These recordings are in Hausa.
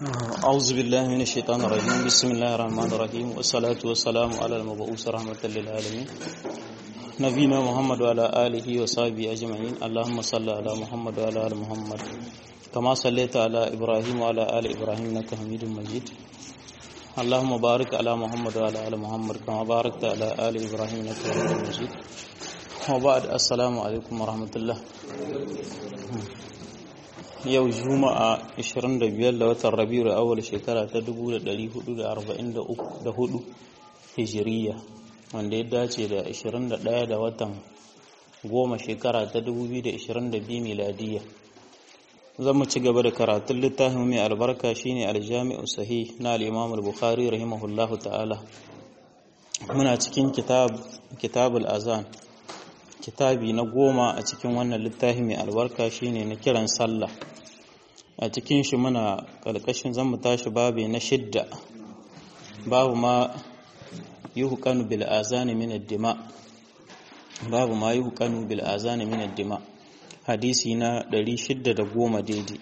أعوذ بالله من الشيطان الرجيم بسم الله الرحمن الرحيم والصلاة والسلام على المبعوث رحمة للعالمين نبينا محمد وعلى آله وصحبه أجمعين اللهم صل على محمد وعلى آل محمد كما صليت على إبراهيم وعلى آل إبراهيم إنك حميد مجيد اللهم بارك على محمد وعلى آل محمد كما باركت على آل إبراهيم إنك حميد مجيد وبعد السلام عليكم ورحمة الله yau juma'a 25 da watan rabiu awal shekara ta 1444 hijiriya wanda ya dace da 21 da watan goma shekara ta 2022 miladiya zan mu ci gaba da karatun littafin mai albarka shine aljami'u sahih na al-imam al-bukhari rahimahullahu ta'ala muna cikin kitab kitabul azan kitabi na goma a cikin wannan littafi mai albarka shine na kiran sallah a cikin shi muna ƙarƙashin zan mu tashi babu na shidda babu ma yi hukanu bil azani min dima babu ma yi hukanu bil azani min dima hadisi na 610 daidai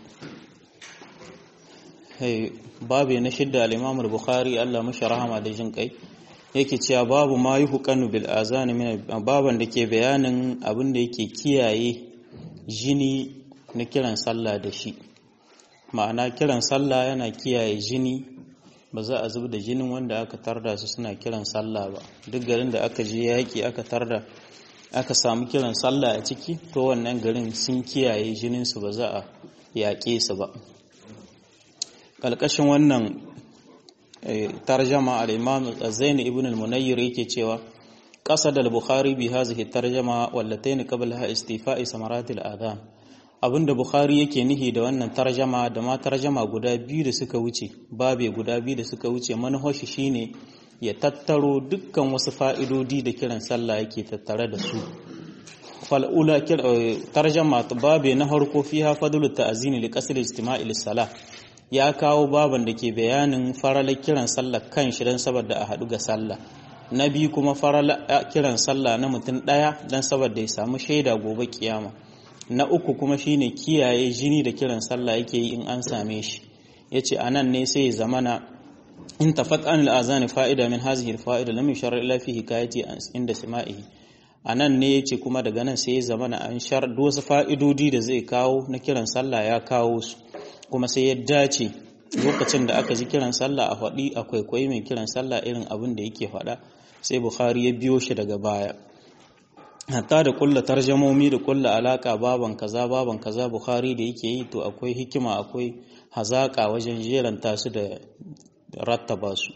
babu na shidda al-imam al-bukhari Allah mashi rahama da jin kai yake cewa babu ma yi hukanu bil azani min baban da ke bayanin abin da yake kiyaye jini na kiran sallah da shi ma'ana kiran sallah yana kiyaye jini ba za a zub da jinin wanda aka tarda su suna kiran sallah ba duk garin da aka je yaƙi aka tarda aka samu kiran sallah a ciki to wannan garin sun kiyaye jininsu ba za a yaƙe su ba ƙalƙashin wannan tarjama al-imam zaini ibn al-munayyir yake cewa qasad al-bukhari bi hadhihi tarjama wallatayn qablaha istifa'i samaratil adhan abinda bukhari yake nihi da wannan tarjama da ma tarjama guda biyu da suka wuce babe guda biyu da suka wuce manhaji shine ya tattaro dukkan wasu fa'idodi da kiran sallah yake tattare da su fal'ula tarjama babe na harko fiha fadlu ta'zini li qasr istima'i lis-salah ya kawo baban da ke bayanin faralar kiran sallah kan shi don saboda a haɗu ga sallah na biyu kuma faralar kiran sallah na mutum ɗaya don saboda ya samu shaida gobe kiyama na uku kuma shine kiyaye jini da kiran sallah yake yi in an same shi yace anan ne sai ya zamana in tafat an al-azani fa'ida min hazihi al-fa'ida lam yushar illa fi hikayati inda sama'ihi anan ne yace kuma daga nan sai ya zamana an shar wasu fa'idodi da zai kawo na kiran sallah ya kawo su kuma sai ya dace lokacin da aka ji kiran sallah a faɗi a kwaikwayi mai kiran sallah irin abin da yake faɗa sai bukhari ya biyo shi daga baya hatta da kulla tarjamomi da kulla alaka baban kaza baban kaza bukhari da yake yi to akwai hikima akwai hazaka wajen jeranta su da rattaba su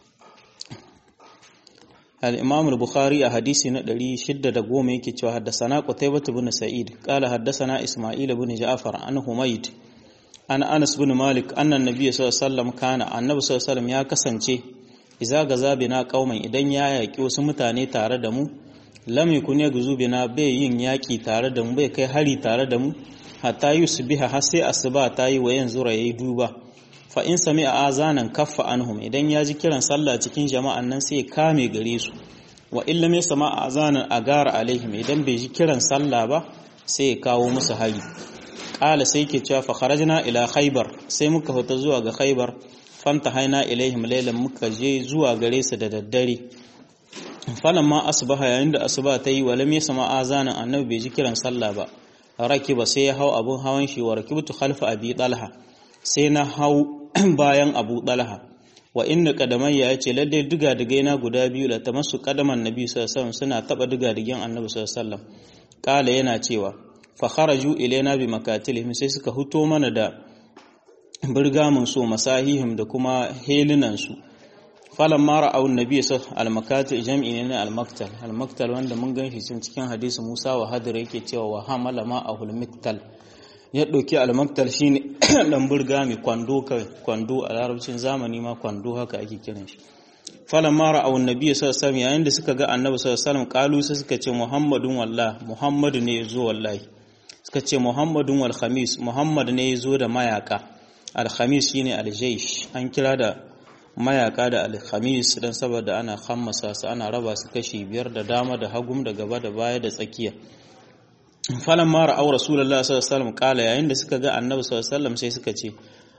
al-imam al-bukhari a hadisi na 610 yake cewa haddathana qutaybah ibn sa'id qala haddathana isma'il ibn ja'far an humayd an anas bin malik annan nabiy sallallahu alaihi wasallam kana annabi sallallahu alaihi wasallam ya kasance iza gaza bina qauman idan ya yaki wasu mutane tare da mu lam yakun yaghzu bina bai yin yaki tare da mu bai kai hari tare da mu hatta yusbiha har sai asuba ta yi wa yanzu yayi duba fa in sami'a azanan kaffa anhum idan ya ji kiran sallah cikin jama'an nan sai kame gare su wa illa mai sama azanan agara alaihim idan bai ji kiran sallah ba sai ya kawo musu hari ƙala sai ke cewa fakharajna ila khaybar sai muka fita zuwa ga khaybar fanta haina ilaihim laylan muka je zuwa gare su da daddare falamma asbaha yayin da asuba ta yi walam yasma azanan annabi bai ji kiran sallah ba rakiba sai ya hau abun hawan shi wa rakibtu khalfa abi talha sai na hau bayan abu talha wa inna qadamayya yace lalle diga digai na guda biyu da tamassu qadaman nabi sallallahu alaihi wasallam suna taba diga digen annabi sallallahu alaihi wasallam kala yana cewa fakharaju ilaina bi makatilihim sai suka huto mana da birgamin su masahihim da kuma helinan su falan mara awun nabi sa al-makatil jam'i ne na al-maktal al-maktal wanda mun ganshi cikin hadisi Musa wa Hadir yake cewa wa hamala ma ahul miktal ya dauki al-maktal shine dan birgami kwando kai kwando a larabcin zamani ma kwando haka ake kiran shi falan mara awun nabi sallallahu alaihi wasallam yayin da suka ga annabi sallallahu alaihi wasallam kalu sai suka ce muhammadun wallah muhammadu ne zo wallahi suka ce muhammadun wal khamis muhammad ne ya zo da mayaka al-khamis shine al-jaysh an kira da mayaka da al-khamis dan saboda ana khammasa su ana raba su kashi biyar da dama da hagum da gaba da baya da tsakiya falan mara au rasulullah sallallahu alaihi wasallam kala yayin da suka ga annabi sallallahu alaihi wasallam sai suka ce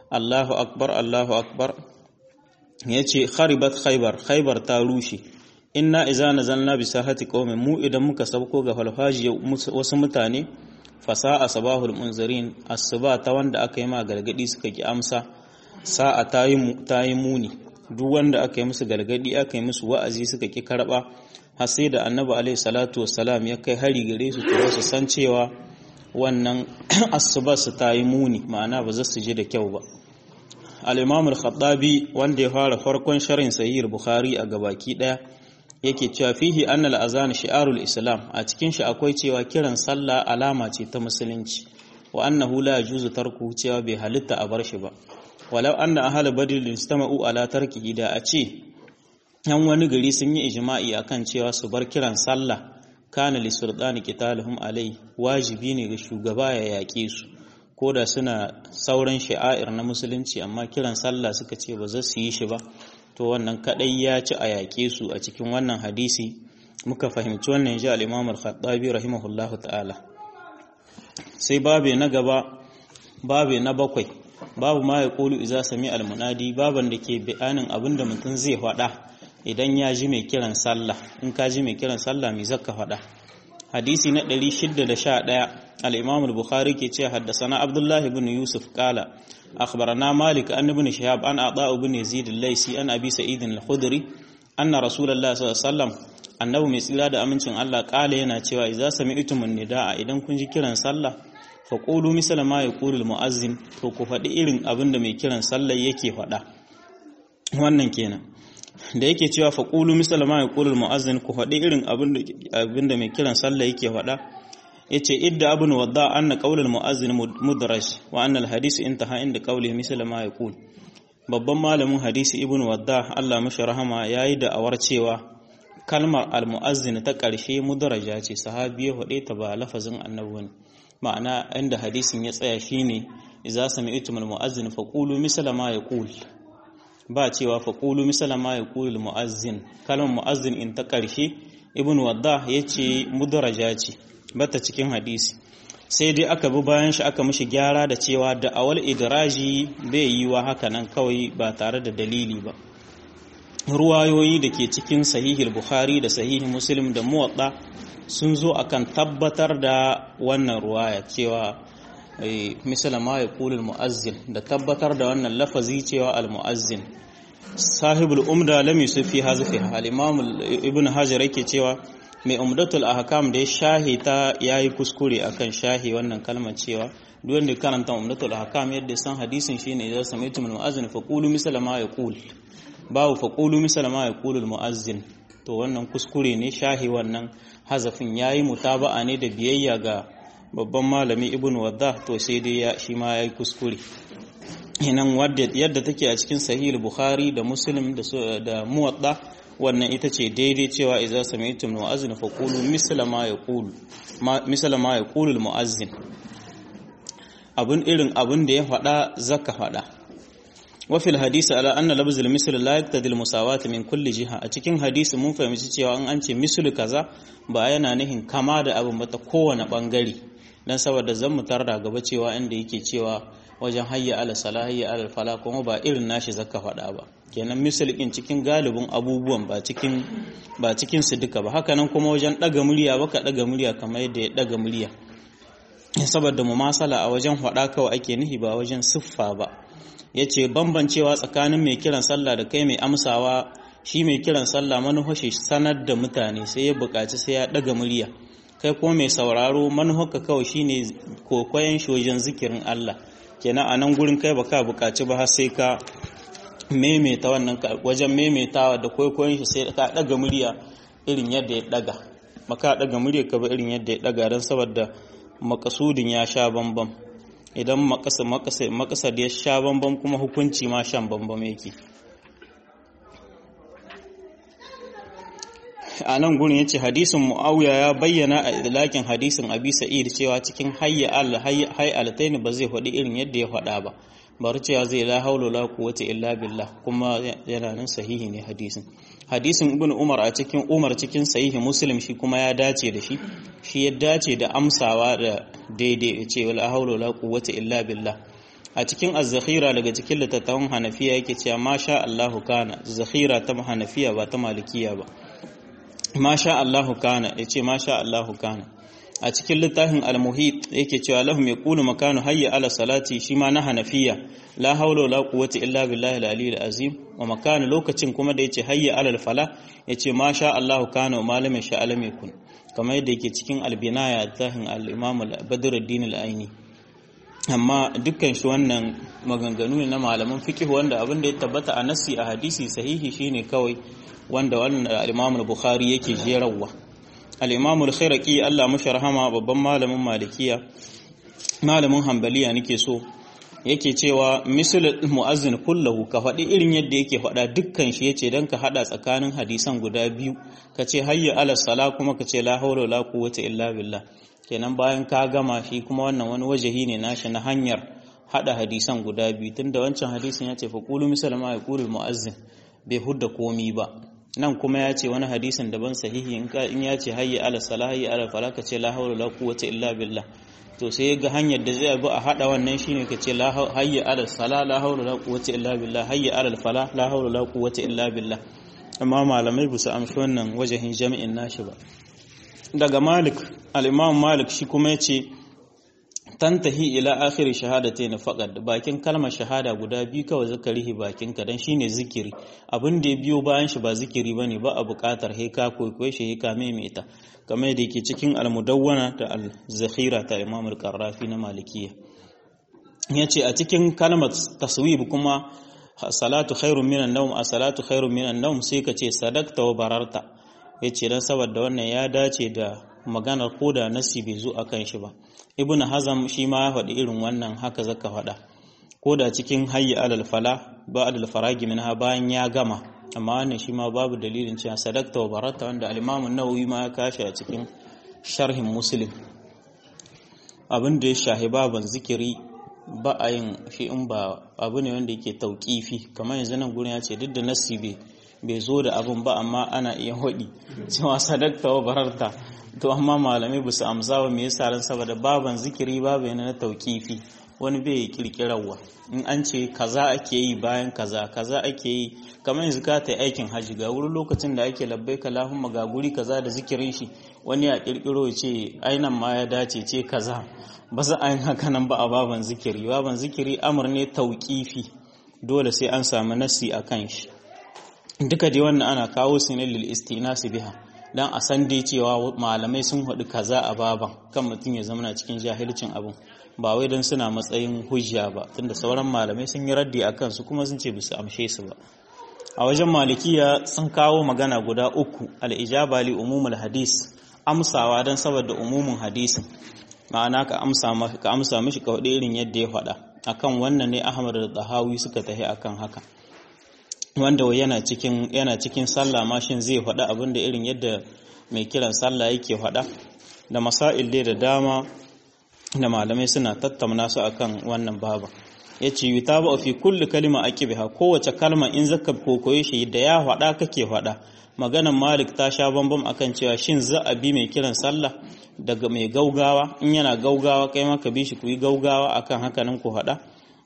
Allahu akbar Allahu akbar yace kharibat khaybar khaybar ta rushe inna iza nazalna bi sahati qaumin mu idan muka sabko ga falfaji wasu mutane fasa'a sabahul munzirin asuba ta wanda aka yi ma gargadi suka ki amsa sa'a ta yi muni duk wanda aka yi musu gargadi aka yi musu wa'azi suka ki karba har sai da annabi alaihi salatu wassalam ya kai hari gare su to su san cewa wannan asuba su ta yi muni ma'ana ba za su je da kyau ba al-imam al-khattabi wanda ya fara farkon sharhin sahih bukhari a gabaki daya yake cewa fihi annal azan shi'arul islam a cikin shi akwai cewa kiran sallah alama ce ta musulunci wa annahu la yajuzu tarku cewa bai halitta a bar shi ba walau anna ahla badr istama'u ala tarkihi da a ce yan wani gari sun yi ijma'i akan cewa su bar kiran sallah kana li sultani qitaluhum alai wajibi ne ga shugaba ya yaƙe su ko da suna sauran sha'air na musulunci amma kiran sallah suka ce ba za su yi shi ba to wannan kadai ya ci a yaƙe su a cikin wannan hadisi muka fahimci wannan ji al-Imam al-Khattabi rahimahullahu ta'ala sai babe na gaba babe na bakwai babu ma ya kulu iza sami al-munadi baban da ke bayanin abinda mutum zai faɗa idan ya ji mai kiran sallah in ka ji mai kiran sallah mai zakka faɗa hadisi na 611 al-Imam al-Bukhari ke ce haddasana Abdullah ibn Yusuf qala أخبرنا مالك أن ابن شهاب أن أعطاء بن يزيد الليسي أن أبي سعيد الخدري أن رسول الله صلى الله عليه وسلم annabi mai tsira da amincin Allah kala yana cewa idza sami'tum an-nidaa idan kun ji kiran sallah fa qulu misala ma yaqulu al-muazzin to ku faɗi irin abin da mai kiran sallah yake faɗa wannan kenan da yake cewa fa qulu misala ma yaqulu al-muazzin ku faɗi irin abin da mai kiran sallah yake faɗa yace idda abun wadda anna qawl al-muazzin mudraj wa anna al-hadith intaha inda qawlihi misala ma yaqul babban malamin hadisi ibn wadda Allah mashi rahama yayi da awar cewa kalmar al-muazzin ta ƙarshe mudraja ce sahabi ya faɗe ta ba lafazin annabi ne ma'ana inda hadisin ya tsaya shine idza sami'tum al-muazzin faqulu misala ma yaqul ba cewa faqulu misala ma yaqul al-muazzin kalmar muazzin in ta ƙarshe ibn wadda yace mudraja ce bata cikin hadisi sai dai aka bi bayan shi aka mishi gyara da cewa da awal idraji bai yi wa haka nan kawai ba tare da dalili ba ruwayoyi da ke cikin sahihil bukhari da sahihi muslim da muwadda sun zo akan tabbatar da wannan ruwaya cewa misala ma ya kulul mu'azzin da tabbatar da wannan lafazi cewa al-mu'azzin sahibul umda lam yusufi hazfi al-imam ibn hajar yake cewa mai umdatul ahkam da ya shahi ta yayi kuskure akan shahi wannan kalmar cewa duk wanda karanta umdatul ahkam yadda san hadisin shine idan sami'tum al-mu'azzin fa qulu misala ma yaqul babu fa qulu misala ma yaqulu al-mu'azzin to wannan kuskure ne shahi wannan hazafin yayi mutaba'a ne da biyayya ga babban malami ibn wadda to sai dai ya shi ma yayi kuskure inan wadda yadda take a cikin sahih bukhari da muslim da da muwadda wannan ita ce daidai cewa idza sami'tum mu'azzin fa qulu misla ma yaqulu misla ma yaqulu al-mu'azzin abun irin abun da ya faɗa zaka faɗa wa fil hadisi ala anna labz al-misl la yaqtadi al-musawat min kulli jiha a cikin hadisi mun fahimci cewa an an ce mislu kaza ba yana nihin kama da abin ba ta kowane bangare dan saboda zan mutar da gaba cewa inda yake cewa wajen hayya ala salah hayya ala fala kuma ba irin nashi zaka faɗa ba kenan misalin cikin galibin abubuwan ba cikin ba cikin su duka ba haka nan kuma wajen daga murya baka daga murya kamar yadda ya daga murya saboda mumasala a wajen faɗa kawai ake nihi ba wajen siffa ba yace bambancewa tsakanin mai kiran sallah da kai mai amsawa shi mai kiran sallah manufashi sanar da mutane sai ya buƙaci sai ya daga murya kai kuma mai sauraro manufarka kawai shine kokoyen shojen zikirin Allah kenan a nan gurin kai baka buƙaci ba har sai ka maimaita wannan wajen maimaitawa da kwaikwayon shi sai ka daga murya irin yadda ya daga maka daga murya ka ba irin yadda ya daga don saboda makasudin ya sha bambam idan makasar ya sha bambam kuma hukunci ma shan bambam yake a nan gurin yace hadisin muawiya ya bayyana a idlakin hadisin abi sa'id cewa cikin hayya al hayy altaini ba zai faɗi irin yadda ya faɗa ba bari cewa zai la haula la quwwata illa billah kuma yana nan sahihi ne hadisin hadisin ibn umar a cikin umar cikin sahihi muslim shi kuma ya dace da shi shi ya dace da amsawa da daidai ce la haula la quwwata illa billah a cikin az-zakhira daga cikin littattafan hanafiya yake cewa masha Allahu kana zakhira ta hanafiya ba ta malikiya ba masha Allahu kana yace masha Allahu kana a cikin littafin al-muhit yake cewa lahum yaqulu makanu hayya ala salati shi ma na hanafiya la hawla wala quwwata illa billahi al-aliyyil azim wa makanu lokacin kuma da yace hayya ala al-fala yace masha Allahu kana wa malamin sha alam yakun kamar yadda yake cikin al-binaya tahin al-imam al-badruddin al-aini amma dukkan shi wannan maganganu ne na malaman fiqh wanda abin da ya tabbata a nassi a hadisi sahihi shine kawai wanda wannan al-imam al-bukhari yake jerawa al-imam al-khiraqi Allah mashi rahama babban malamin malikiya malamin hanbaliya nake so yake cewa misal mu'azzin kullahu ka faɗi irin yadda yake faɗa dukkan shi yace dan ka hada tsakanin hadisan guda biyu ka ce hayya ala sala kuma ka ce la hawla wala quwwata illa billah kenan bayan ka gama shi kuma wannan wani wajahi ne nashi na hanyar hada hadisan guda biyu tunda wancan hadisin yace fa qulu misal ma yaqulu mu'azzin bai hudda komi ba nan kuma ya ce wani hadisin daban sahihi in ya ce hayya ala sala hayya ala fala ka ce la hawla wala quwwata illa billah to sai ga hanyar da zai bi a hada wannan shine ka ce la hayya ala sala la hawla wala quwwata illa billah hayya ala fala la hawla wala quwwata illa billah amma malamai ba su amshi wannan wajahin jami'in nashi ba daga malik al-imam malik shi kuma yace tantahi ila akhir shahadatayn faqad bakin kalmar shahada guda biyu kawai zakarihi bakin ka dan shine zikiri abin da ya biyo bayan shi ba zikiri bane ba a buƙatar he ka koyi shi he ka maimaita kamar da yake cikin al-mudawwana da al-zakhira ta imam al-qarrafi na malikiya yace a cikin kalmar taswib kuma salatu khairun minan nawm a salatu khairun minan nawm sai ka ce sadaqta wa bararta yace dan saboda wannan ya dace da maganar koda nasi bai zo akan shi ba ibn hazam shi ma ya faɗi irin wannan haka zaka faɗa ko da cikin hayyi alal fala ba alal faragi minha bayan ya gama amma wannan shi ma babu dalilin cewa sadaqta wa barata wanda al-imam an-nawawi ma ya kashi a cikin sharhin muslim abin da ya shahi baban zikiri ba a yin shi in ba abu ne wanda yake tauƙifi kamar yanzu nan gurin ya ce duk da nasi bai zo da abin ba amma ana iya hodi cewa sadaqta wa bararta to amma malamai ba su amsa wa me yasa ran saboda baban zikiri babu yana na tauƙifi wani bai kirkirarwa in an ce kaza ake yi bayan kaza kaza ake yi kamar yanzu ka ta aikin hajji ga wurin lokacin da ake labbai kalahumma ga guri kaza da zikirin shi wani ya kirkiro ya ce ainan ma ya dace ce kaza ba za a yin haka nan ba a baban zikiri baban zikiri amur ne tauƙifi dole sai an samu nasi a kan shi duka dai wannan ana kawo su ne lil istinasi biha dan a san dai cewa malamai sun haɗu kaza a baban kan mutum ya zama cikin jahilcin abin ba wai don suna matsayin hujja ba tunda sauran malamai sun yi raddi a kansu kuma sun ce bisa amshe su ba a wajen malikiya sun kawo magana guda uku al'ijaba li umumul hadis amsawa don saboda umumin hadisin ma'ana ka amsa ka amsa mishi ka faɗi irin yadda ya faɗa akan wannan ne ahmad da tahawi suka tahi akan haka wanda yana cikin yana cikin sallah ma shin zai faɗa abin da irin yadda mai kiran sallah yake faɗa da masail dai da dama da malamai suna tattauna su akan wannan baba yace yutaba fi kulli kalima aqibiha kowace kalma in zaka kokoye shi da ya faɗa kake faɗa maganan malik ta sha bambam akan cewa shin za a bi mai kiran sallah daga mai gaugawa in yana gaugawa kai maka bi shi ku yi gaugawa akan haka nan ku faɗa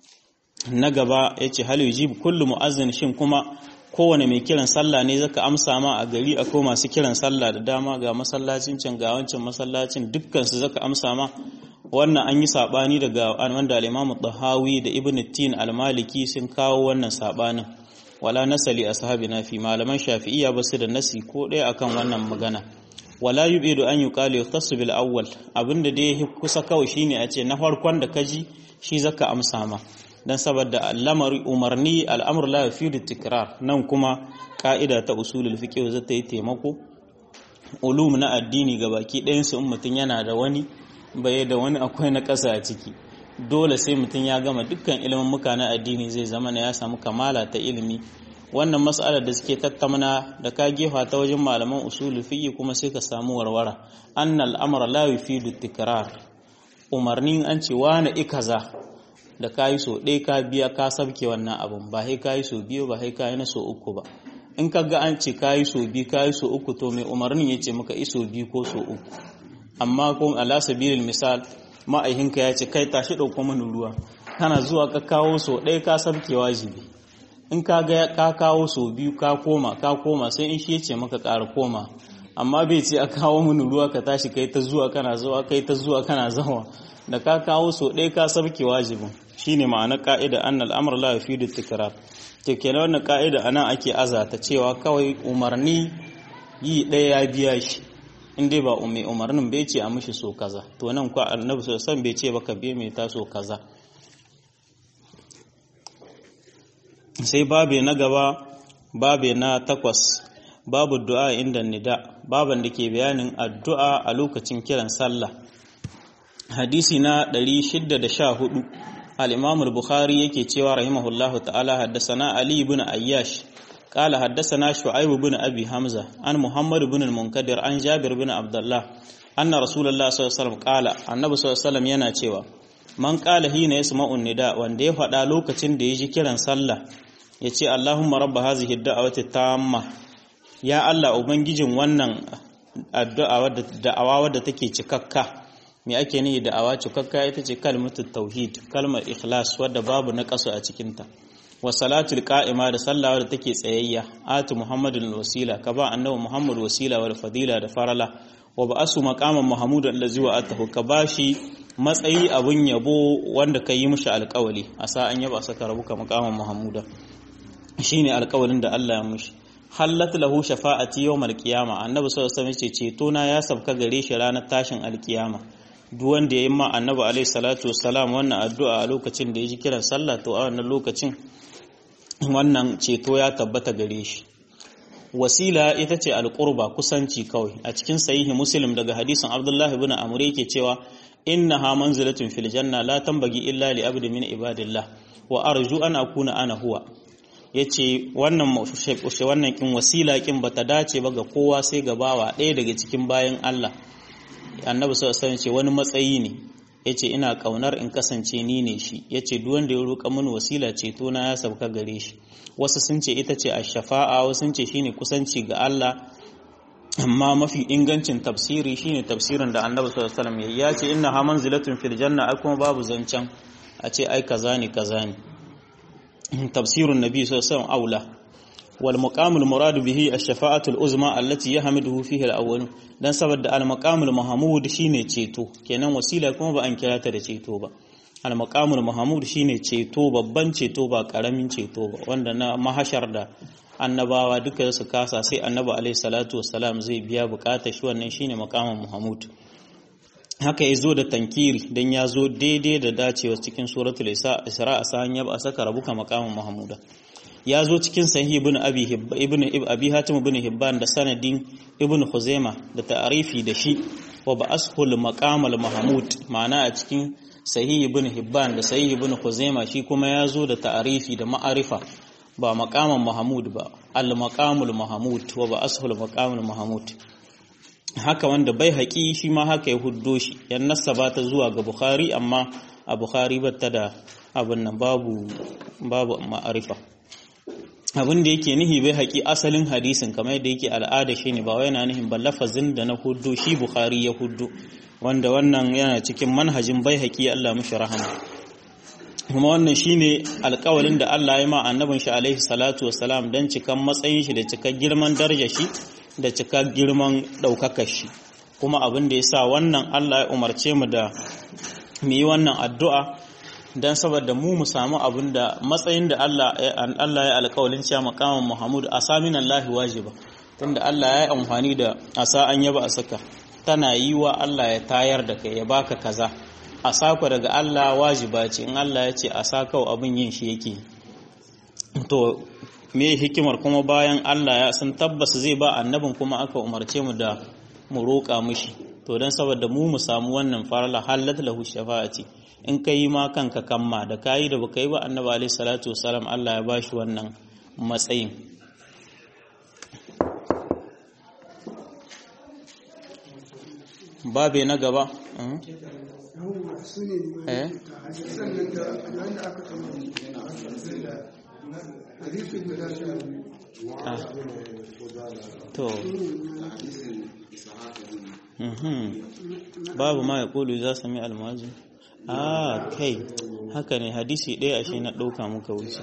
na gaba ya ce hal yujib kullu mu'azzin shin kuma kowane mai kiran sallah ne zaka amsa ma a gari akwai masu kiran sallah da dama ga masallacin can ga wancan masallacin dukkan su zaka amsa ma wannan an yi sabani daga wanda al-Imam Tahawi da Ibn Tin al-Maliki sun kawo wannan sabanin wala nasali ashabina fi malaman Shafi'iyya basu da nasi ko ɗaya akan wannan magana wala yubidu an yuqalu yahtassu bil awwal abinda dai kusa kawai shine a ce na farkon da kaji shi zaka amsa ma dan saboda al'amari umarni al'amur la yufidu tikrar nan kuma ka'ida ta usulul fiqh za ta yi taimako ulum na addini ga baki ɗayan su in mutum yana da wani bai da wani akwai na ƙasa a ciki dole sai mutum ya gama dukkan ilimin muka na addini zai zama na ya samu kamala ta ilimi wannan mas'alar da suke tattauna da ka gefa ta wajen malaman usulul fiqh kuma sai ka samu warwara annal amra la yufidu tikrar umarnin an ce wani ikaza da ka yi so ɗaya ka biya ka sabke wannan abin ba sai ka yi so biyu ba sai ka yi na so uku ba in ka ga an ce ka yi so biyu ka yi so uku to mai umarnin ya ce maka iso biyu ko so uku amma ko ala sabilil misal ma'aihinka ya ce kai tashi ɗauko mana ruwa kana zuwa ka kawo so ɗaya ka sabke wajibi in ka ga ka kawo so biyu ka koma ka koma sai in shi ya ce maka ƙara koma amma bai ce a kawo mini ruwa ka tashi kai ta zuwa kana zuwa kai ta zuwa kana zawa da ka kawo so ɗaya ka sabke wajibin shine ma'ana ka'ida annal amr la yufidu tikrar to kenan wannan ka'ida anan ake azata cewa kawai umarni yi ɗaya ya biya shi in dai ba mai umarnin bai ce a mishi so kaza to nan ko annabi sallallahu alaihi bai ce baka biye mai ta so kaza sai babe na gaba babe na takwas babu du'a inda nida baban da ke bayanin addu'a a lokacin kiran sallah hadisi na 614 al-imam al-bukhari yake cewa rahimahullahu ta'ala haddathana ali ibn ayyash قال حدثنا شعيب بن أبي حمزة عن محمد بن المنكدر عن جابر بن عبد الله أن رسول الله صلى الله عليه وسلم قال النبي صلى الله عليه وسلم yana cewa man qala hina yasma'u nida wanda ya faɗa lokacin da ya ji kiran sallah yace Allahumma rabb hazihi ad-da'wati tamma ya Allah ubangijin wannan addu'a wadda da'awa wadda take cikakka me ake nihi da'awa cikakka ita ce kalmatu tauhid kalmar ikhlas wadda babu na kasu a cikinta wa salatul qa'ima da sallawa da take tsayayya atu muhammadul wasila ka ba annabi muhammad wasila wal fadila da farala wa ba'asu maqaman mahmudan allazi wa atahu ka bashi matsayi abun yabo wanda kai mishi alƙawali asa an yaba saka rabuka maqaman mahmuda shine alƙawalin da Allah ya mishi hallat lahu shafa'ati yawmal qiyama annabi sallallahu alaihi wasallam ce ceto na ya sabka gare shi ranar tashin alkiyama duk wanda ya yi ma annabi alaihi salatu wassalam wannan addu'a a lokacin da ya ji kiran sallah to a wannan lokacin wannan ceto ya tabbata gare shi wasila ita ce alƙurba kusanci kawai a cikin sahihi muslim daga hadisin abdullahi ibn amr yake cewa innaha manzilatun fil janna la tambagi illa li abdi min ibadillah wa arju an akuna ana huwa yace wannan wannan kin wasila kin bata dace ba ga kowa sai ga bawa ɗaya daga cikin bayan Allah annabi sallallahu alaihi wasallam ce wani matsayi ne yace ina kaunar in kasance ni ne shi yace duk wanda ya roƙa mini wasila ce to na ya sauka gare shi wasu sun ce ita ce ash-shafa'a wasu sun ce shine kusanci ga Allah amma mafi ingancin tafsiri shine tafsirin da Annabi sallallahu alaihi wasallam ya ce inna ha manzilatun fil janna ai kuma babu zancan a ce ai kaza ne kaza ne tafsirun nabi sallallahu alaihi wasallam aula wal maqamul murad bihi ash-shafa'atul uzma allati yahmiduhu fihi al-awwal dan saboda al maqamul mahmud shine ceto kenan wasila kuma ba an kira ta da ceto ba al maqamul mahmud shine ceto babban ceto ba karamin ceto ba wanda na mahashar da annabawa duka su kasa sai annabi alaihi salatu wassalam zai biya bukatar shi wannan shine maqamul mahmud haka ya zo da tankiri don ya zo daidai da dacewa cikin suratul isra a sa'an ya ba a saka rabuka maqamul mahmuda ya zo cikin sahih ibn abi ibn abi hatim ibn hibban da sanadin ibn khuzaima da ta'arifi da shi wa ba ashul maqamal mahmud ma'ana a cikin sahih ibn hibban da sahih ibn khuzaima shi kuma ya zo da ta'arifi da ma'arifa ba maqaman mahmud ba al maqamul mahmud wa ba ashul maqamul mahmud haka wanda bai haƙi shi ma haka ya huddo shi yan nasaba ta zuwa ga bukhari amma a bukhari batta da abin nan babu babu ma'arifa abin da yake nihi bai haƙi asalin hadisin kamar yadda yake al'ada shi ne ba wai yana nihin ba lafazin da na huddo shi bukhari ya huddo wanda wannan yana cikin manhajin bai haƙi Allah mushi rahama kuma wannan shine alƙawalin da Allah ya ma annabin shi alaihi salatu wassalam dan cikan matsayin shi da cikar girman darajar shi da cikar girman ɗaukakar shi kuma abin da ya sa wannan Allah ya umarce mu da mu yi wannan addu'a don saboda mu mu samu abin da matsayin da Allah ya alƙawalin cewa makaman Muhammadu a samin Allah wajiba tunda Allah ya yi amfani da asa an yaba a saka tana yi wa Allah ya tayar da kai ya baka kaza a sako daga Allah wajiba ce in Allah ya ce a sakau abin yin shi yake to me hikimar kuma bayan Allah ya san tabbas zai ba annabin kuma aka umarce mu da mu roƙa mishi to don saboda mu mu samu wannan farala halat lahu shafa'ati in ka yi ma kanka kamma da kayi da baka yi ba annabi alaihi salatu wasalam Allah ya bashi wannan matsayin babe na gaba eh to babu ma ya kulu za sami almazi ah kai haka ne hadisi ɗaya ashe na ɗauka muka wuce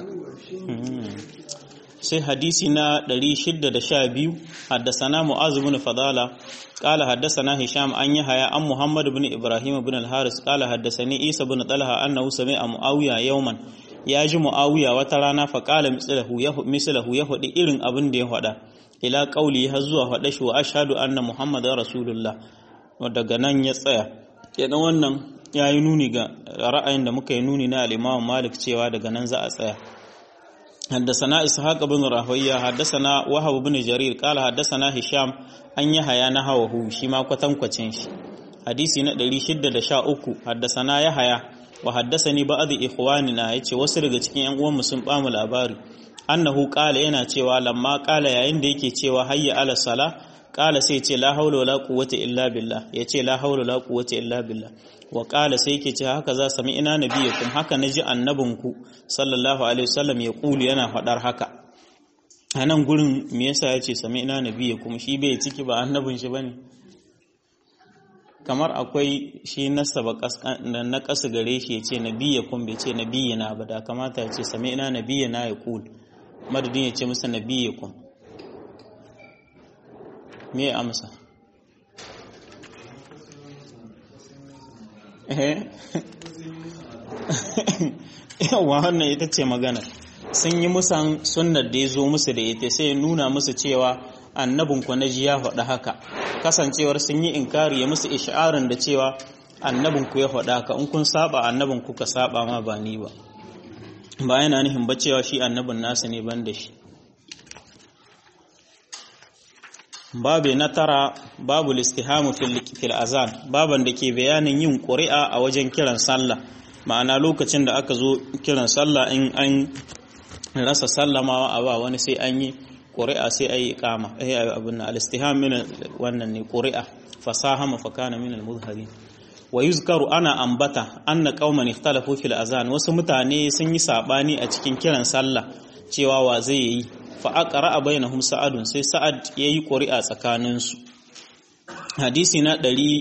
sai hadisi na 612 haddasana mu'az ibn fadala qala haddasana hisham an yahya an muhammad ibn ibrahim ibn al-haris qala haddasani isa ibn talha annahu sami'a muawiya yawman ya ji muawiya wata rana fa qala mislahu ya mislahu ya hudi irin abin da ya hada ila qauli har zuwa hada shi wa ashhadu anna muhammadar rasulullah daga nan ya tsaya kenan wannan yayi nuni ga ra'ayin da muka yi nuni na al-imam malik cewa daga nan za a tsaya حدثنا إسحاق بن راهوية حدثنا وهب بن جرير قال حدثنا هشام أن يحيى نحوه شما كتم كتنش حديثي ندري شدة دشاء حدثنا يحيى وحدثني بعض إخواننا يتي وسرق cikin yan uwan sun bamu labari annahu qala yana cewa lamma qala yayin da yake cewa hayya ala sala qala sai ce la haula wala quwwata illa billah yace la haula wala quwwata illa billah wa ƙala sai ke ce haka za sami ina nabiyakum haka na ji annabinku sallallahu alaihi wasallam ya ƙulu yana faɗar haka a nan gurin me yasa ya ce sami ina nabiyakum shi bai ciki ba annabin shi bane kamar akwai shi nasaba na ƙasa gare shi ya ce nabiyakum bai ce nabiyina ba da kamata ya ce sami ina nabiyina ya ƙul madadin ya ce masa nabiyakum me amsa yawa wannan ita ce magana sun yi musan sunnar da ya zo musu da ita sai nuna musu cewa annabin ku na ji ya faɗa haka kasancewar sun yi inkari ya musu isha'arin da cewa annabin ku ya faɗa haka in kun saba annabin ku ka saba ma ba ni ba ba yana nufin ba cewa shi annabin nasu ne ban da shi babu na tara babu listihamu fil azan baban da ke bayanin yin ƙuri'a a wajen kiran sallah ma'ana lokacin da aka zo kiran sallah in an rasa sallamawa a ba wani sai an yi ƙuri'a sai a yi kama eh abin al-istiham min wannan ne ƙuri'a fasaha mafakana min al-muzhari wa yuzkaru ana ambata anna qauman ikhtalafu fil azan wasu mutane sun yi sabani a cikin kiran sallah cewa wa zai yi fa'aƙara a bayanahum sa'adun sai sa'ad ya yi ƙuri'a tsakaninsu hadisi na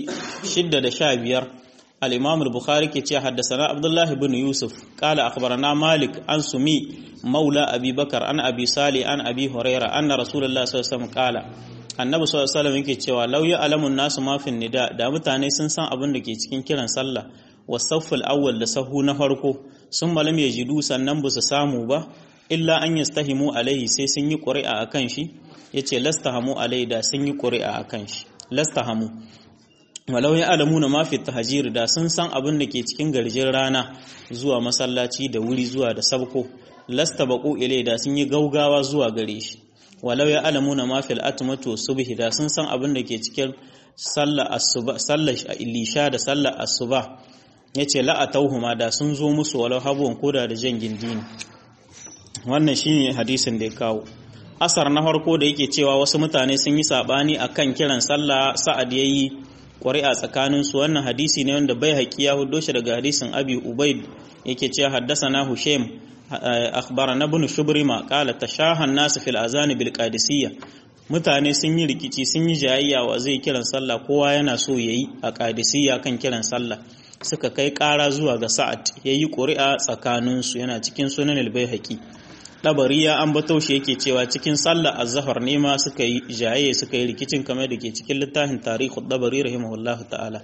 615 al'imam al-bukhari ke ce haddasa abdullahi bin yusuf ƙala akhbarana malik an sumi maula abi bakar an abi sali an abi huraira an na rasulullah sallallahu ƙala annabi sallallahu alaihi yake cewa lauya alamun nasu mafin nida da mutane sun san abin da ke cikin kiran sallah wasaffal awwal da sahu na farko sun malam ya jidu sannan ba su samu ba illa an yastahimu alaihi sai sun yi ƙuri'a a kan shi ya ce lastahamu alaihi da sun yi ƙuri'a a kan shi lastahamu walau ya alamu na mafi tahajir da sun san abin da ke cikin garjin rana zuwa masallaci da wuri zuwa da sabko lasta baƙo ilai da sun yi gaugawa zuwa gare shi walau ya alamu na mafi al'atumatu subhi da sun san abin da ke cikin sallar lisha da sallar asuba ya ce la'atauhuma da sun zo musu walau habuwan koda da jan gindini wannan shine hadisin da ya kawo asar na farko da yake cewa wasu mutane sun yi sabani akan kiran sallah sa'ad yayi ƙuri'a tsakanin su wannan hadisi ne wanda bai haƙi ya hudo shi daga hadisin abi ubaid yake cewa haddasana hushaim akhbarana ibn shubrima qala tashahan nas fil azan bil qadisiyya mutane sun yi rikici sun yi jayayya wa zai kiran sallah kowa yana so yayi a qadisiyya kan kiran sallah suka kai ƙara zuwa ga sa'ad yayi ƙuri'a tsakanin su yana cikin sunan al-baihaqi dabari ya ambato shi yake cewa cikin sallar azhar ne ma suka yi jaye suka yi rikicin kamar da ke cikin littafin tarihu dabari rahimahullahu ta'ala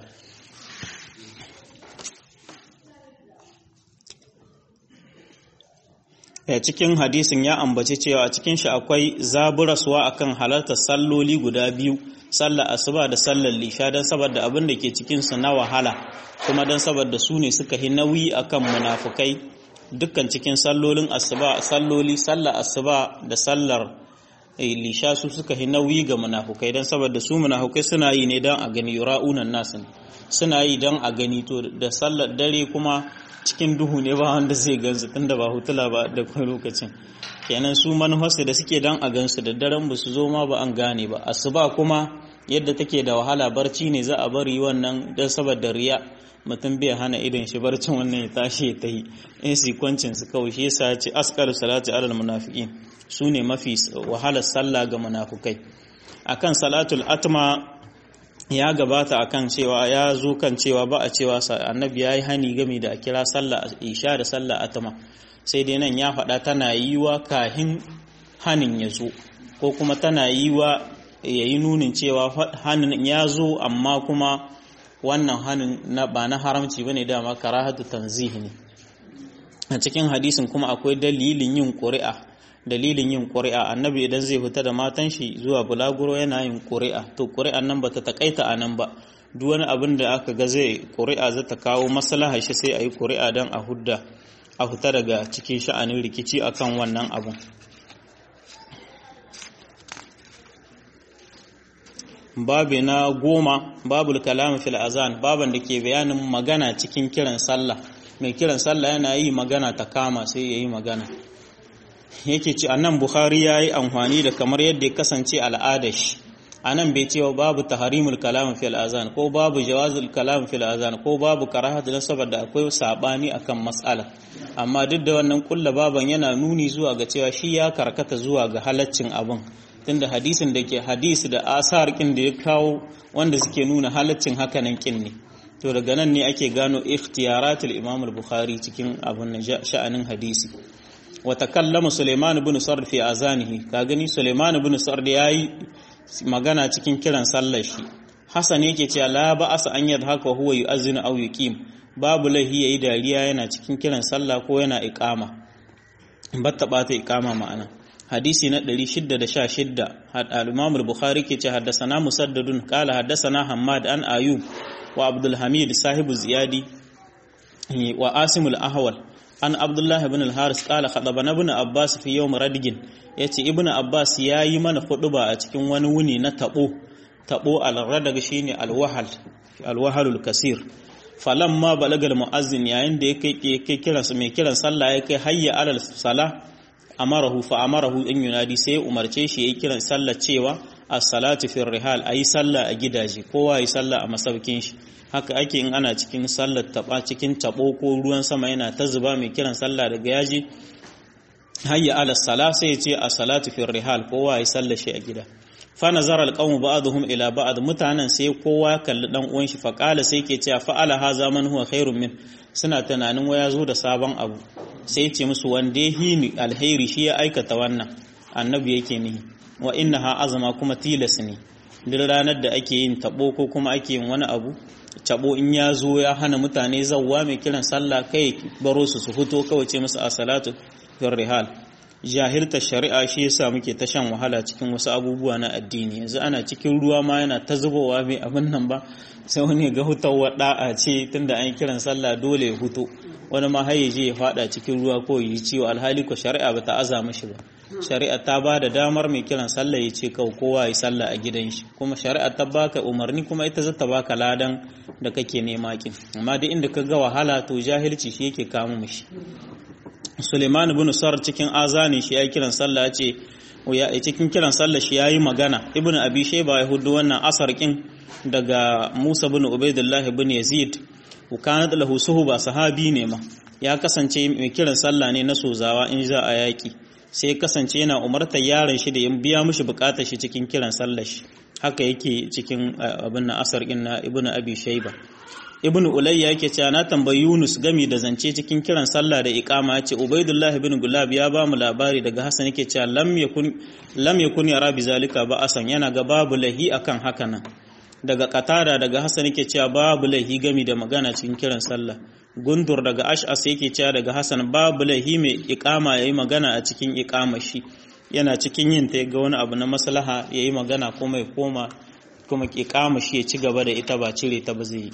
ya cikin hadisin ya ambaci cewa cikin shi akwai zaburaswa akan halartar salloli guda biyu sallar asuba da sallar lisha don saboda abin da ke cikinsu na wahala kuma don saboda su ne suka yi nauyi akan munafukai dukkan cikin sallolin asuba salloli sallar asuba da sallar lisha su suka yi nauyi ga munafukai don saboda su munafukai suna yi ne don a gani ra'unan nasu suna yi don a gani to da sallar dare kuma cikin duhu ne ba wanda zai gansu tunda ba hutula ba da kuma lokacin kenan su manufarsu da suke don a gansu da daren ba su zo ma ba an gane ba asuba kuma yadda take da wahala barci ne za a bari wannan don saboda riya mutum bai hana idan shi barcin wannan ya tashi ya tayi in sikwancin su kawai shi yasa ce askar salati alal munafiqin su ne mafi wahalar sallah ga munafukai akan salatul atma ya gabata akan cewa ya zo kan cewa ba a cewa annabi ya yi hani game da a kira sallah isha da sallah atama sai dai nan ya faɗa tana yiwa kahin hanin ya zo ko kuma tana yiwa ya yi nunin cewa hanin ya zo amma kuma wannan hanin na ba na haramci ba ne dama karahatu tanzihi ne a cikin hadisin kuma akwai dalilin yin ƙuri'a dalilin yin ƙuri'a annabi idan zai fita da matan shi zuwa bulaguro yana yin ƙuri'a to ƙuri'an nan bata takaita a nan ba duk wani abin da aka ga zai ƙuri'a zai ta kawo maslaha shi sai a yi ƙuri'a don a hudda a fita daga cikin sha'anin rikici akan wannan abun babu na goma babul kalam fil azan baban da ke bayanin magana cikin kiran sallah mai kiran sallah yana yi magana ta kama sai ya yi magana yake ci annan bukhari ya yi amfani da kamar yadda ya kasance al'adar shi a nan bai cewa babu taharimul kalam fil azan ko babu jawazul kalam fil azan ko babu karahatu na saboda akwai sabani akan mas'ala amma duk da wannan kulla baban yana nuni zuwa ga cewa shi ya karkata zuwa ga halaccin abin tunda hadisin da ke hadisi da asar kin da ya kawo wanda suke nuna halaccin hakanan kin ne to daga nan ne ake gano ikhtiyaratul imam al-bukhari cikin abun sha'anin hadisi wa takallama Sulaiman ibn Sard fi azanihi ka gani Sulaiman ibn Sard yayi magana cikin kiran sallar shi Hassan yake cewa la ba'asa an yadhaka huwa yu'azzinu aw yuqim babu lahi yayi dariya yana cikin kiran sallah ko yana iqama batta bata iqama ma'ana hadisi na 616 al-Imam al-Bukhari ke ce haddathana Musaddadun qala haddathana Hammad an Ayub wa Abdul Hamid sahibu Ziyadi wa Asim al-Ahwal an abdullahi ibn al-haris qala khadabana ibn abbas fi yawm radigin yace ibn abbas yayi mana huduba a cikin wani wuni na tabo tabo al-radag shine al-wahal al-wahalul kasir falamma balaga al-muazzin yayin da yake yake kiran mai kiran sallah yake hayya alal sala amarahu fa amarahu in yunadi sai umarce shi yayi kiran sallah cewa as-salatu fi rihal ayi sallah a gidaje kowa yi sallah a masaukin shi haka ake in ana cikin sallar taba cikin tabo ko ruwan sama yana ta zuba mai kiran sallah daga yaji hayya ala sala sai ya ce a salatu fi rihal kowa ya sallar shi a gida fa nazara alqawmu ba'dhum ila ba'd mutanen sai kowa kalli dan uwan shi fa qala sai ke cewa fa'ala haza man huwa khairun min suna tunanin waya zo da sabon abu sai ce musu wanda hini alheri shi ya aikata wannan annabi yake nihi wa innaha azama kuma tilas ne duk ranar da ake yin tabo ko kuma ake yin wani abu tabo in ya zo ya hana mutane zawwa mai kiran sallah kai baro su su fito kawai ce musu a salatu fir rihal jahilta shari'a shi yasa muke ta shan wahala cikin wasu abubuwa na addini yanzu ana cikin ruwa ma yana ta zubowa mai abin nan ba sai wani ga hutawar da'a ce tunda an kiran sallah dole ya huto wani ma har je ya fada cikin ruwa ko yi ciwo alhali ko shari'a ba ta aza mishi ba shari'a ta ba da damar mai kiran sallah ya ce kawai kowa ya sallah a gidan shi kuma shari'a ta baka umarni kuma ita zata baka ladan da kake nema kin amma duk inda ka ga wahala to jahilci shi yake kama mishi Suleiman ibn Sar cikin azani shi ya kiran sallah ce ya cikin kiran sallah shi yayi magana Ibn Abi Shayba ya hudu wannan asar kin daga Musa ibn Ubaidillah ibn Yazid kanat lahu suhba sahabi ne ma ya kasance mai kiran sallah ne na sozawa in za a yaki sai kasance yana umartar yaron shi da ya biya mishi bukatar shi cikin kiran sallah shi haka yake cikin abin na asar kin na Ibn Abi Shayba ibn ulayya yake cewa na tambayi yunus gami da zance cikin kiran sallah da iqama yace ubaidullah ibn gulab ya ba mu labari daga hasan yake cewa lam yakun lam yakun yara bi zalika ba asan yana ga babu lahi akan haka nan daga qatada daga hasan yake cewa babu lahi gami da magana cikin kiran sallah gundur daga ash'as yake cewa daga hasan babu lahi mai iqama yayi magana a cikin iqama shi yana cikin yin ta ga wani abu na maslaha yayi magana kuma ya koma kuma iqama shi ya ci gaba da ita ba cire ta ba zai yi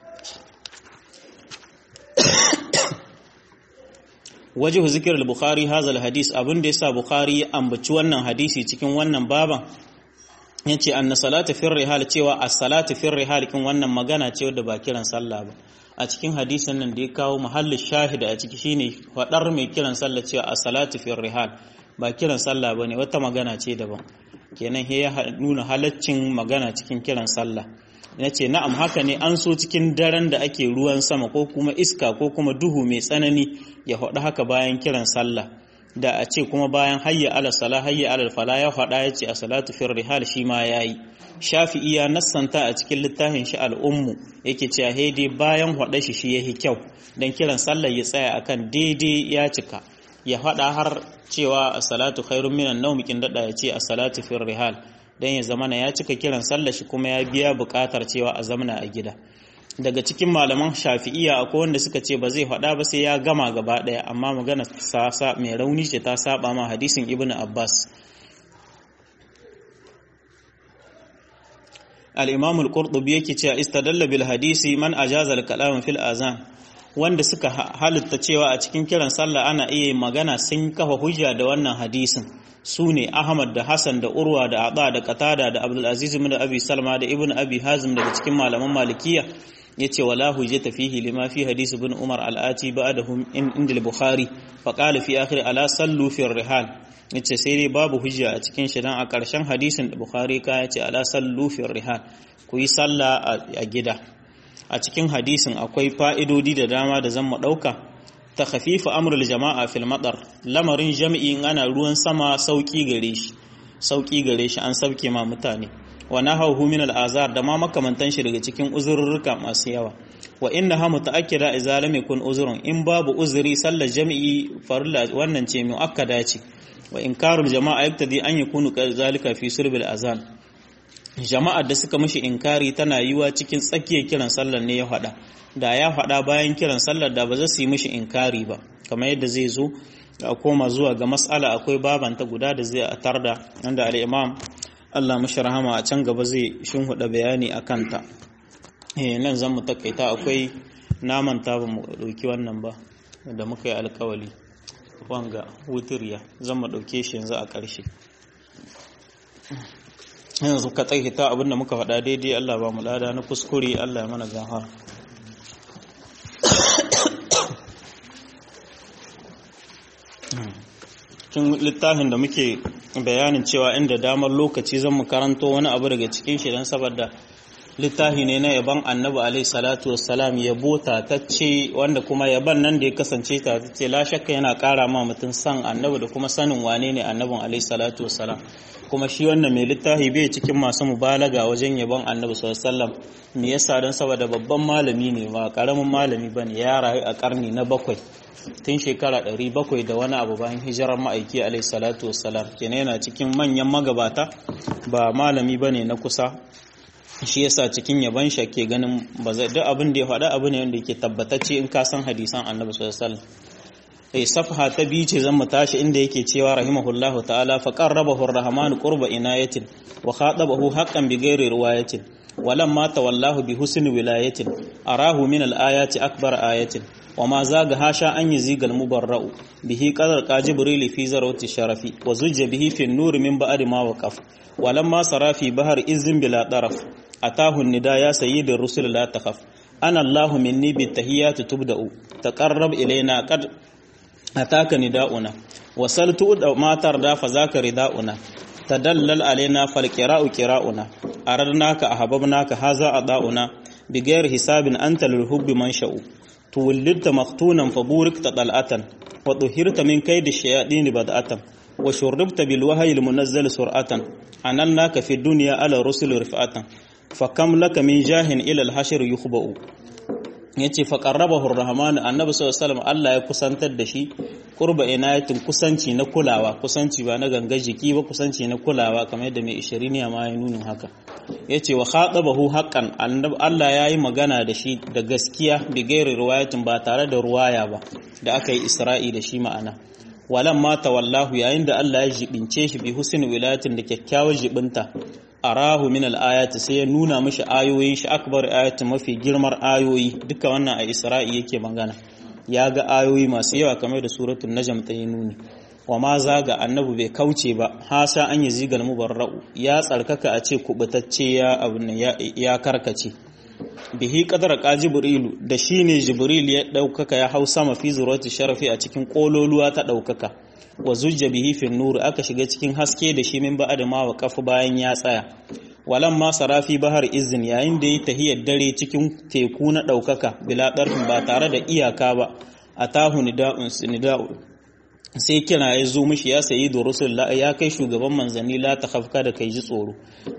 wajihu zikir al-bukhari hadha al-hadis abin da yasa bukhari ya ambaci wannan hadisi cikin wannan baban yace anna salatu fi rihal cewa as-salatu fi rihal kin wannan magana ce wadda ba kiran sallah ba a cikin hadisin nan da ya kawo mahallin shahida a ciki shine fadar mai kiran sallah cewa as-salatu fi rihal ba kiran sallah bane wata magana ce daban kenan he ya nuna halaccin magana cikin kiran sallah na ce na'am haka ne an so cikin daren da ake ruwan sama ko kuma iska ko kuma duhu mai tsanani ya haɗu haka bayan kiran sallah da a ce kuma bayan hayya ala sala hayya ala fala ya faɗa ya ce a salatu fir rihal shi ma yayi shafi'i ya nassanta a cikin littafin shi al'ummu yake cewa dai bayan hada shi shi yahi kyau dan kiran sallar ya tsaya akan daidai ya cika ya hada har cewa as-salatu khairun minan nawm kin dada ya ce as-salatu fil rihal dan ya zamana ya cika kiran sallar shi kuma ya biya bukatar cewa a zamana a gida daga cikin malaman shafi'iya akwai wanda suka ce ba zai faɗa ba sai ya gama gaba ɗaya amma magana sasa mai rauni ce ta saba ma hadisin ibnu abbas al-imam al-qurtubi yake cewa istadalla bil hadisi man ajaza al-kalam fil azan wanda suka halitta cewa a cikin kiran sallah ana iya magana sun kafa hujja da wannan hadisin su ne Ahmad da Hassan da Urwa da Aba da Qatada da Abdul Aziz ibn Abi Salma da Ibn Abi Hazim daga cikin malaman Malikiya yace wala hujjata fihi lima fi hadis ibn Umar al-Ati ba'dahum in inda al-Bukhari fa qala fi akhir ala sallu fi rihal yace sai dai babu hujja a cikin shi dan a ƙarshen hadisin da Bukhari ka yace ala sallu fi rihal ku yi sallah a gida a cikin hadisin akwai fa'idodi da dama da zan mu dauka ta khafifa amrul jama'a fil madar lamarin jami'in ana ruwan sama sauki gare shi sauki gare shi an sauke ma mutane wa nahawu min al azar da ma makamantan shi daga cikin uzurruka masu yawa wa inna ha mutaakkida idza lam yakun uzrun in babu uzuri sallar jami'i farilla wannan ce muakkada ce wa inkarul jama'a yaktadi an yakunu zalika fi sulbil azan jama'ar da suka mishi inkari tana yiwa cikin tsakiyar kiran sallar ne ya faɗa da ya faɗa bayan kiran sallar da ba za su yi mishi inkari ba kamar yadda zai zo a koma zuwa ga mas'ala akwai babanta guda da zai atar da wanda al-imam Allah mashi rahama a can gaba zai shinhuda bayani a kanta eh nan zan mu takaita akwai naman ta ba mu dauki wannan ba da muka yi alkawali wanga wutiriya zan mu dauke shi yanzu a ƙarshe yanzu ka tsaikita abinda muka faɗa daidai Allah ba mu lada na kuskure Allah ya mana gafara cikin littafin da muke bayanin cewa inda damar lokaci zan mu karanto wani abu daga cikin shi don saboda littafi ne na yaban annabi alaihi salatu wassalam yabo tatacce wanda kuma yaban nan da ya kasance tatacce la shakka yana kara ma mutum san annabi da kuma sanin wane ne annabin alaihi salatu wassalam kuma shi wannan mai littafi bai cikin masu mubalaga wajen yabon annabi sallallahu alaihi wasallam me yasa don saboda babban malami ne ba karamin malami bane ya rayu a karni na bakwai tun shekara ɗari bakwai da wani abu bayan hijirar ma'aiki alaihi salatu wassalam kenan yana cikin manyan magabata ba malami bane na kusa shi yasa cikin yaban shi ke ganin ba zai duk abin da ya faɗa abu ne wanda yake tabbatacce in ka san hadisan annabi sallallahu alaihi wasallam eh safha ta biyu ce zan mu tashi inda yake cewa rahimahullahu ta'ala fa qarrabahu ar-rahman qurba inayatin wa khatabahu haqqan bi ghairi riwayatin ولما تولاه بحسن ولاية أراه من الآيات أكبر آية وما زاغ هاشا أن يزيغ المبرأ به قدر جبريل في ذروة الشرف وزج به في النور من بعد ما وقف ولما سرى في بحر إذن بلا طرف أتاه النداء يا سيد الرسل لا تخف أنا الله مني بالتهيات تبدأ تقرب إلينا قد أتاك نداؤنا وسلت ما ترضى فذاك رداؤنا تدلل علينا فالقراء قراؤنا أردناك أحببناك هذا أضاؤنا بغير حساب أنت للحب منشأ تولدت مختونا فبوركت طلعة وطهرت من كيد الشياطين بدأة وشربت بالوهي المنزل سرعة أنلناك في الدنيا على رسل رفعة فكم لك من جاه إلى الحشر يخبأ yace fa qarrabahu ar-rahman annabi sallallahu alaihi wasallam Allah ya kusantar da shi qurba inayatin kusanci na kulawa kusanci ba na ganga jiki ba kusanci na kulawa kamar yadda mai ishiriniya ma ya nuna haka yace wa khatabahu haqqan annabi Allah yayi magana da shi da gaskiya bi gairi riwayatin ba tare da ruwaya ba da aka yi isra'i da shi ma'ana walan ma tawallahu yayin da Allah ya jibince shi bi husn wilayatin da kyakkyawar jibinta arahu min al-ayati sai ya nuna mishi ayoyin shi akbar ayati mafi girmar ayoyi duka wannan a Isra'i yake magana ya ga ayoyi masu yawa kamar da suratul najm ta yi nuni wa ma zaga annabi bai kauce ba hasa an yi zigal mubarra'u ya tsarkaka a ce kubutacce ya abun ya karkace bihi qadar ka jibrilu da shine jibril ya daukaka ya hau sama fi zurati sharafi a cikin kololuwa ta daukaka wa zujja bihi fi nur aka shiga cikin haske da shi min ba'da ma wa kafu bayan ya tsaya walan ma sarafi bahar izin yayin da yi tahiyar dare cikin teku na daukaka bila darfin ba tare da iyaka ba atahu nida'un nida'u sai kira ya zo mishi ya sayi da rusul ya kai shugaban manzanni la ta hafka da kai ji tsoro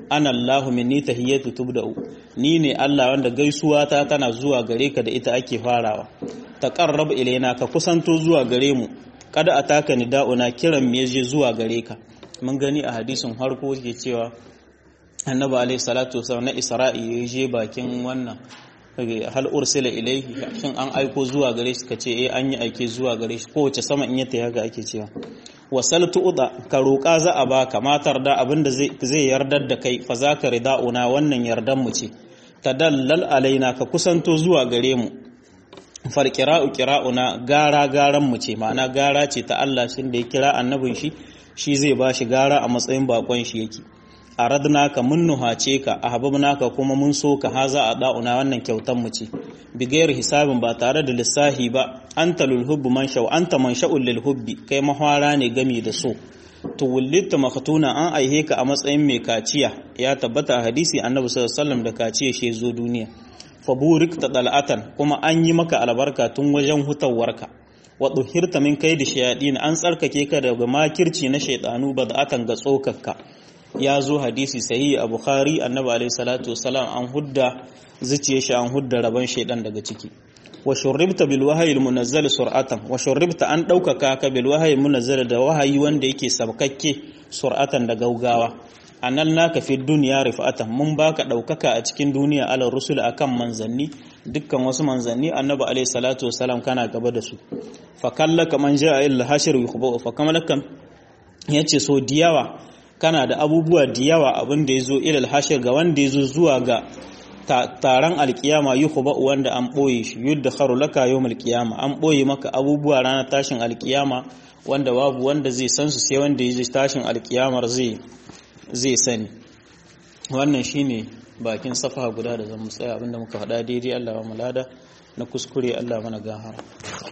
ana Allahu minni tahiyatu tubda'u ni ne Allah wanda gaisuwa ta tana zuwa gare ka da ita ake farawa taqarrab ilaina ka kusanto zuwa gare mu kada ataka nida'una kiran me je zuwa gare ka mun gani a hadisin harko ke cewa annabi alaihi salatu wasallam na isra'i ya je bakin wannan hal ursila ilaihi shin an aiko zuwa gare shi kace eh an yi aike zuwa gare shi kowace sama in yatta haka ake cewa wasal tu'da ka roƙa za a baka matar da abinda zai zai yardar da kai fa zaka rida'una wannan yardan mu ce tadallal alaina ka kusanto zuwa gare mu fal qira'u qira'una gara garan mu ce ma'ana gara ce ta Allah shin da ya kira annabin shi shi zai bashi gara a matsayin bakon shi yake aradnaka mun nuhace ka ahbabnaka kuma mun so ka haza a da'una wannan kyautan mu ce bigayar hisabin ba tare da lissahi ba anta lil hubbi man shaw anta man sha'ul lil hubbi kai mahwara ne gami da so to wullita makhtuna an aihe ka a matsayin mai kaciya ya tabbata a hadisi annabi sallallahu alaihi wasallam da kaciya shi zo duniya fa burikta dal'atan kuma an yi maka albarka tun wajen hutawarka wa duhirta min kaidi shayadin an tsarkake ka daga makirci na shaydanu bada'atan ga tsokakka ya zo hadisi sahihi a bukhari annabi alaihi salatu wasalam an hudda zuciye shi an hudda rabon shaidan daga ciki wa shurribta bil wahyi al munazzal sur'atan wa shurribta an daukaka ka bil wahyi munazzal da wahayi wanda yake sabkakke sur'atan da gaugawa anan naka fi dunya rifa'atan mun baka daukaka a cikin duniya ala rusul akan manzanni dukkan wasu manzanni annabi alaihi salatu wasalam kana gaba da su fa kallaka man ja'a illa hashir yukhbu fa kamalakan yace so diyawa kana da abubuwa da yawa abin da ya zo ilal hashir ga wanda ya zo zuwa ga taron alkiyama yi ba wanda an ɓoye shi yadda haru laka yau alkiyama an ɓoye maka abubuwa ranar tashin alkiyama wanda babu wanda zai san su sai wanda ya ji tashin alkiyamar zai sani wannan shine bakin safa guda da zan tsaya abinda muka faɗa daidai Allah wa mulada na kuskure Allah mana gahara